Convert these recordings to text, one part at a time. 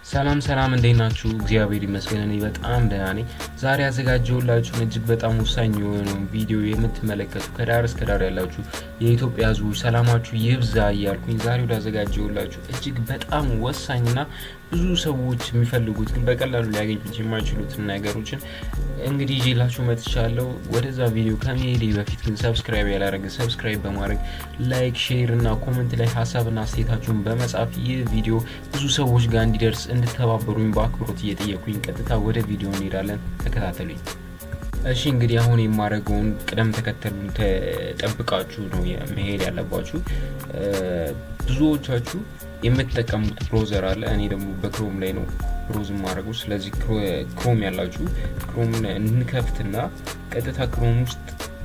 ሰላም ሰላም፣ እንዴት ናችሁ? እግዚአብሔር ይመስገን እኔ በጣም ደህና ነኝ። ዛሬ ያዘጋጀሁላችሁን እጅግ በጣም ወሳኝ የሆነውን ቪዲዮ የምትመለከቱ ከዳር እስከ ዳር ያላችሁ የኢትዮጵያ ሕዝቦች ሰላማችሁ ይብዛ እያልኩኝ ዛሬ ወደ አዘጋጀሁላችሁ እጅግ በጣም ወሳኝና ብዙ ሰዎች የሚፈልጉት ግን በቀላሉ ሊያገኙት የማይችሉትን ነገሮችን እንግዲህ ይዤላችሁ መጥቻለሁ። ወደዛ ቪዲዮ ከመሄዴ በፊት ግን ሰብስክራይብ ያላደረገ ሰብስክራይብ በማድረግ ላይክ፣ ሼር እና ኮመንት ላይ ሀሳብና አስተያየታችሁን በመጻፍ ይህ ቪዲዮ ብዙ ሰዎች ጋር እንዲደርስ እንድተባበሩኝ በአክብሮት እየጠየኩኝ ቀጥታ ወደ ቪዲዮ እንሄዳለን። ተከታተሉኝ። እሺ እንግዲህ አሁን የማደርገውን ቅደም ተከተሉን ተጠብቃችሁ ነው መሄድ ያለባችሁ። ብዙዎቻችሁ የምትጠቀሙት ብሮዘር አለ። እኔ ደግሞ በክሮም ላይ ነው ብሮዝ የማደርገው። ስለዚህ ክሮም ያላችሁ ክሮምን እንከፍትና ቀጥታ ክሮም ውስጥ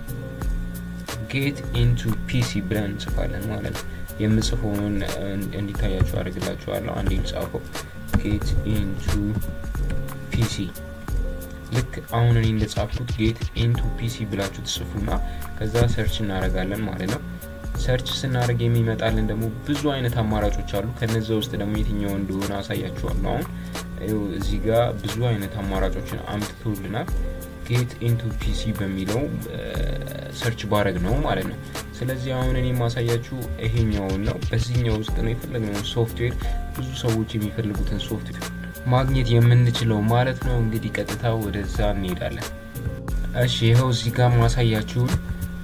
ጌት ኢንቱ ፒሲ ብለን እንጽፋለን ማለት ነው። የምጽፈውን እንዲታያችሁ አድርግላችኋለሁ። አንዴ ልጻፈው። ጌት ኢንቱ ፒሲ ልክ አሁን እኔ እንደጻፍኩት ጌት ኢንቱ ፒሲ ብላችሁ ትጽፉና ከዛ ሰርች እናደርጋለን ማለት ነው። ሰርች ስናደርግ የሚመጣልን ደግሞ ብዙ አይነት አማራጮች አሉ። ከነዚ ውስጥ ደግሞ የትኛው እንደሆነ አሳያችኋለሁ። አሁን እዚህ ጋር ብዙ አይነት አማራጮችን አምጥቶልናል። ጌት ኢንቱ ፒሲ በሚለው ሰርች ባረግ ነው ማለት ነው። ስለዚህ አሁን እኔ የማሳያችሁ ይሄኛውን ነው። በዚህኛው ውስጥ ነው የፈለግነውን ሶፍትዌር ብዙ ሰዎች የሚፈልጉትን ሶፍትዌር ማግኘት የምንችለው ማለት ነው። እንግዲህ ቀጥታ ወደዛ እንሄዳለን። እሺ ይኸው እዚህ ጋር ማሳያችሁን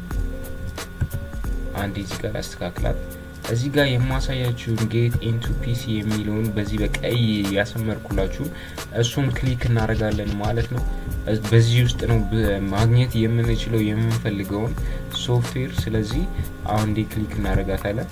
አንድ እዚህ ጋር አስተካክላት። እዚህ ጋር የማሳያችሁን ጌት ኢንቱ ፒሲ የሚለውን በዚህ በቀይ ያሰመርኩላችሁን እሱን ክሊክ እናደርጋለን ማለት ነው። በዚህ ውስጥ ነው ማግኘት የምንችለው የምንፈልገውን ሶፍትዌር። ስለዚህ አሁን ዴ ክሊክ እናደርጋታለን።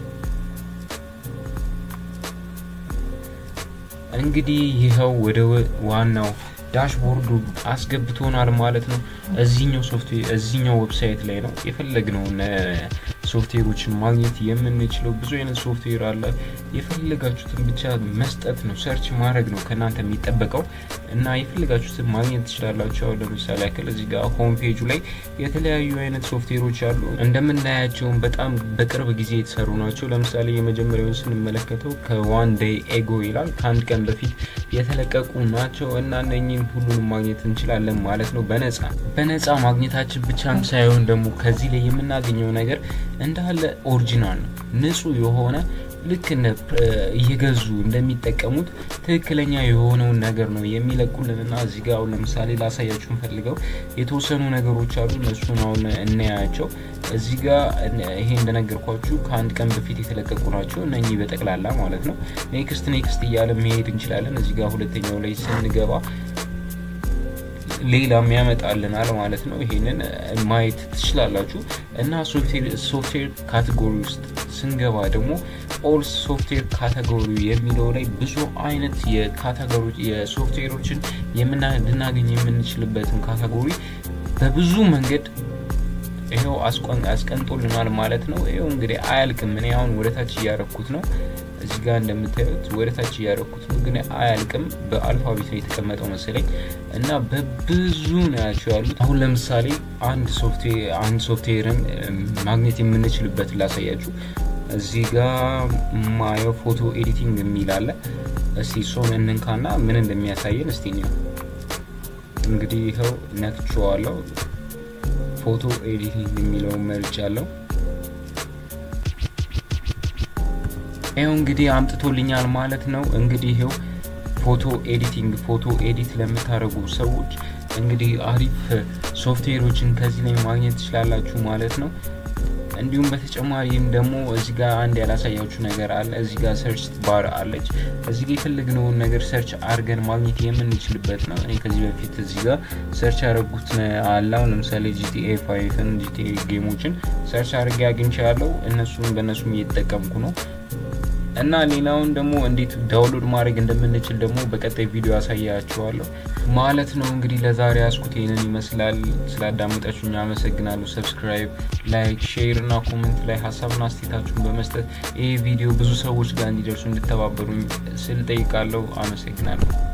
እንግዲህ ይኸው ወደ ዋናው ዳሽቦርዱ አስገብቶናል ማለት ነው። እዚኛው ሶፍትዌር እዚኛው ዌብሳይት ላይ ነው የፈለግነውን ሶፍትዌሮችን ማግኘት የምንችለው። ብዙ አይነት ሶፍትዌር አለ። የፈለጋችሁትን ብቻ መስጠት ነው፣ ሰርች ማድረግ ነው ከእናንተ የሚጠበቀው እና የፈለጋችሁትን ማግኘት ትችላላችሁ። አሁን ለምሳሌ ያክል እዚህ ጋር ሆም ፔጁ ላይ የተለያዩ አይነት ሶፍትዌሮች አሉ። እንደምናያቸውም በጣም በቅርብ ጊዜ የተሰሩ ናቸው። ለምሳሌ የመጀመሪያውን ስንመለከተው ከዋን ዴይ ኤጎ ይላል ከአንድ ቀን በፊት የተለቀቁ ናቸው እና እነኝን ሁሉንም ማግኘት እንችላለን ማለት ነው በነፃ በነፃ ማግኘታችን ብቻም ሳይሆን ደግሞ ከዚህ ላይ የምናገኘው ነገር እንዳለ ኦሪጂናል ነው፣ ንጹህ የሆነ ልክ እየገዙ እንደሚጠቀሙት ትክክለኛ የሆነውን ነገር ነው የሚለቁልን እና እዚህ ጋር አሁን ለምሳሌ ላሳያችሁ ፈልገው የተወሰኑ ነገሮች አሉ። እነሱን አሁን እናያቸው። እዚህ ጋር ይሄ እንደነገርኳችሁ ከአንድ ቀን በፊት የተለቀቁ ናቸው እነኚህ በጠቅላላ ማለት ነው። ኔክስት ኔክስት እያለ መሄድ እንችላለን። እዚህ ጋር ሁለተኛው ላይ ስንገባ ሌላም ያመጣልናል ማለት ነው። ይሄንን ማየት ትችላላችሁ እና ሶፍትዌር ካቴጎሪ ውስጥ ስንገባ ደግሞ ኦል ሶፍትዌር ካቴጎሪ የሚለው ላይ ብዙ አይነት የካቴጎሪ የሶፍትዌሮችን ልናገኝ የምንችልበትን ካቴጎሪ በብዙ መንገድ ይኸው አስቀምጦልናል ማለት ነው። ይኸው እንግዲህ አያልቅም። እኔ አሁን ወደታች እያረኩት ነው እዚህ ጋር እንደምታዩት ወደ ታች እያደረኩት ነው፣ ግን አያልቅም። በአልፋቤት ነው የተቀመጠው መሰለኝ እና በብዙ ናቸው ያሉት። አሁን ለምሳሌ አንድ ሶፍትዌርን ማግኘት የምንችልበት ላሳያችሁ። እዚህ ጋር ማየው ፎቶ ኤዲቲንግ የሚል አለ። እስቲ እሱን እንንካና ምን እንደሚያሳየን እስቲ ነው እንግዲህ ይኸው ነክቼዋለሁ። ፎቶ ኤዲቲንግ የሚለውን መርጫ አለው። ይኸው እንግዲህ አምጥቶልኛል ማለት ነው። እንግዲህ ይኸው ፎቶ ኤዲቲንግ ፎቶ ኤዲት ለምታደርጉ ሰዎች እንግዲህ አሪፍ ሶፍትዌሮችን ከዚህ ላይ ማግኘት ትችላላችሁ ማለት ነው። እንዲሁም በተጨማሪም ደግሞ እዚህ ጋር አንድ ያላሳያችሁ ነገር አለ። እዚህ ጋር ሰርች ባር አለች። እዚህ ጋር የፈለግነውን ነገር ሰርች አድርገን ማግኘት የምንችልበት ነው። እኔ ከዚህ በፊት እዚህ ጋር ሰርች ያደረጉት አለ። ለምሳሌ ጂቲኤ ፋይፍን ጂቲኤ ጌሞችን ሰርች አድርጌ አግኝቻለሁ። እነሱም በእነሱም እየተጠቀምኩ ነው። እና ሌላውን ደግሞ እንዴት ዳውንሎድ ማድረግ እንደምንችል ደግሞ በቀጣይ ቪዲዮ ያሳያችኋለሁ ማለት ነው። እንግዲህ ለዛሬ ያስኩት ይህንን ይመስላል። ስላዳመጣችሁኝ አመሰግናለሁ። ሰብስክራይብ፣ ላይክ፣ ሼር እና ኮመንት ላይ ሀሳብና አስተያየታችሁን በመስጠት ይህ ቪዲዮ ብዙ ሰዎች ጋር እንዲደርሱ እንድተባበሩኝ ስል ጠይቃለሁ። አመሰግናለሁ።